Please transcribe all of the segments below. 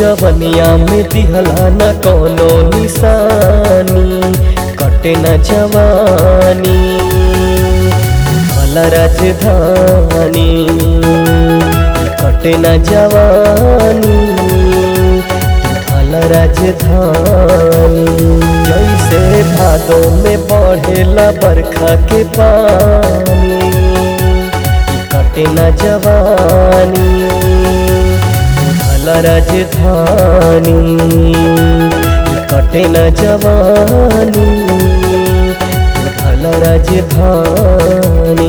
जवनिया में दिहला न कोनो निशानी कटे न जवानी भला राजधानी कटे न जवानी भला राजधानी जैसे भादो में बढ़ेला बरखा के पानी कटे न जवानी भला राजधानी कटे न जवानी भला राजधानी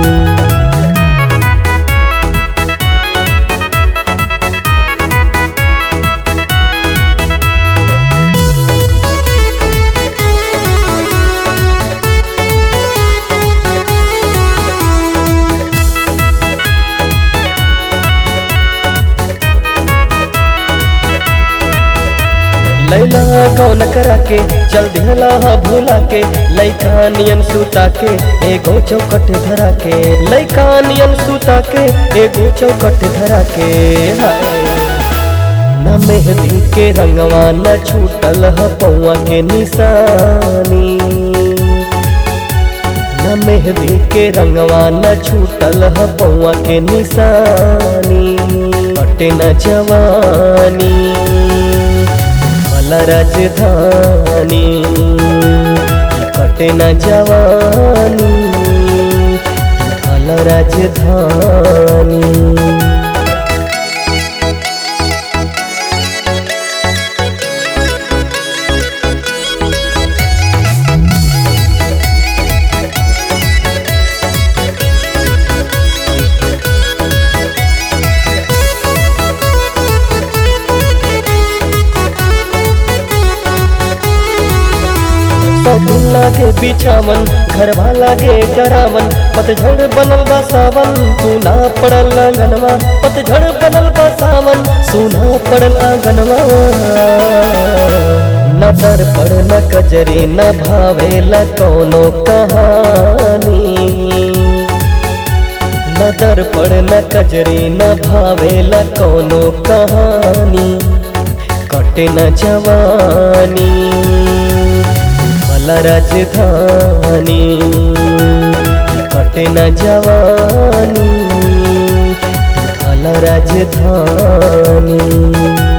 लैला कौन करा के चल दिहला भूला के लैका नियन सूता के एगो चौकट धरा के लैका नियन सूता के एगो चौकट धरा के हाय न मेहंदी के रंगवा न छूटल ह पौआ के निशानी न मेहंदी के रंगवा न छूटल ह पौआ के निशानी कटे न जवानी भला राजधानी कटे न जवानी भला राजधानी सगुन लागे बिछावन घरवा लागे डरावन पतझड़ बनल बा सावन सुना पड़ल आंगनवा पतझड़ बनल बा सावन सुना पड़ल आंगनवा न दर पर न कजरी न भावेला कोनो कहानी न दर पर न कजरी न भावेला कोनो कहानी कटे न जवानी भला राजधानी कटे न जवानी भला राजधानी